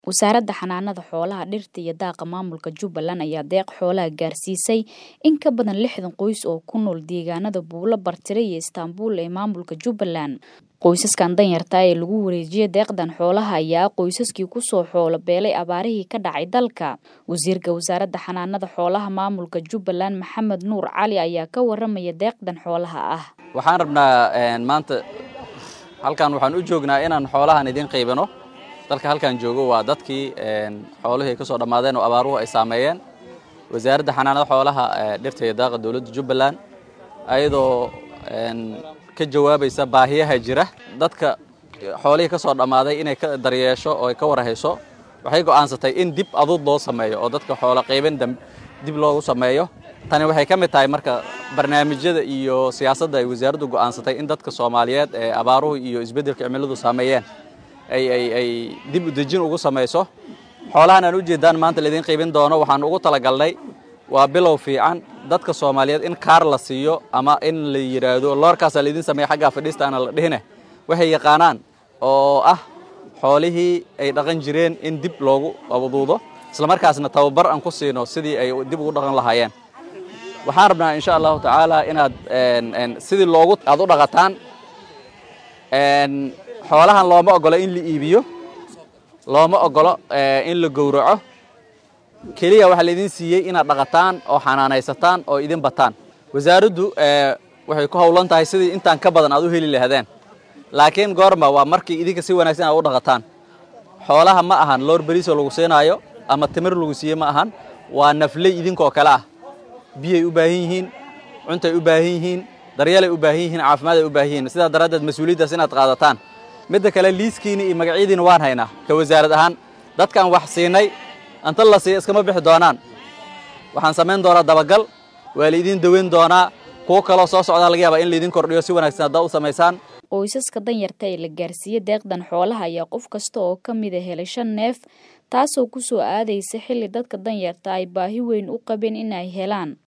wasaaradda xanaanada xoolaha dhirta iyo daaqa maamulka jubbaland ayaa deeq xoolaha gaarsiisay in ka badan lixdan qoys oo ku nool deegaanada buulo bartire iyo istaanbul ee maamulka jubbaland qoysaskan danyarta ee lagu wareejiyay deeqdan xoolaha ayaa qoysaskii kusoo xoolo beelay abaarihii ka dhacay dalka wasiirka wasaaradda xanaanada xoolaha maamulka jubbaland maxamed nuur cali ayaa ka waramaya deeqdan xoolaha ah waxaan rabnaa maanta halkan waxaan u joognaa inaan xoolahan idin qaybino dalka halkan joogo waa dadkii xoolihii ka soo dhammaadeen oo abaaruhu ay saameeyeen wasaaradda xanaanada xoolaha dhirta iyo daaqa dowladda jubbaland ayadoo ka jawaabaysa baahiyaha jira dadka xoolihii ka soo dhammaaday inay ka daryeesho oo ay ka warhayso waxay go'aansatay in dib adud loo sameeyo oo dadka xoolo qaybin dib loogu sameeyo tani waxay ka mid tahay marka barnaamijyada iyo siyaasadda ay wasaaraddu go'aansatay in dadka soomaaliyeed ee abaaruhu iyo isbeddelka cimiladu saameeyeen ay ay ay dib u dejin ugu samayso xoolahan aan ujeedaan maanta laydin qaybin doono waxaan ugu talagalnay waa bilow fiican dadka soomaaliyeed in kaar la siiyo ama in la yidhaahdo loorkaasaa laydin sameeya xaggaa fadhiistaana la dhihine waxay yaqaanaan oo ah xoolihii ay dhaqan jireen in dib loogu abaduudo islamarkaasna tababar aan ku siino sidii ay dib ugu dhaqan lahaayeen waxaan rabnaa insha allahu tacaala inaad sidii loogu aad u dhaqataan xoolahan looma ogolo in la iibiyo looma ogolo in la gowraco keliya waxaa laydin siiyey inaad dhaqataan oo xanaanaysataan oo idin bataan wasaaraddu waxay ku howlan tahay sidii intaan ka badan aad u heli lahaadeen laakiin goorma waa markii idinka si wanaagsan aad u dhaqataan xoolaha ma ahan loor beriisoo lagu siinaayo ama timir lagu siiye ma ahan waa nafley idinkoo kale ah biyay u baahan yihiin cuntay u baahan yihiin daryeelay u baahan yihiin caafimaad ay u baahan yihiin sidaa daraaddeed mas-uuliyaddaas inaad qaadataan midda kale liiskiini iyo magacyadiina waan haynaa ka wasaarad ahaan dadkaan wax siinay anta la siiya iskama bixi doonaan waxaan samayn doonaa dabagal waa laydin daweyn doonaa kuwo kaloo soo socdaa laga yaabaa in laydin kordhiyo si wanaagsan haddaa u samaysaan qoysaska danyarta ee la gaarsiiyey deeqdan xoolaha ayaa qof kasta oo ka mida helay shan neef taasoo ku soo aadaysa xilli dadka danyarta ay baahi weyn u qabeen in ay helaan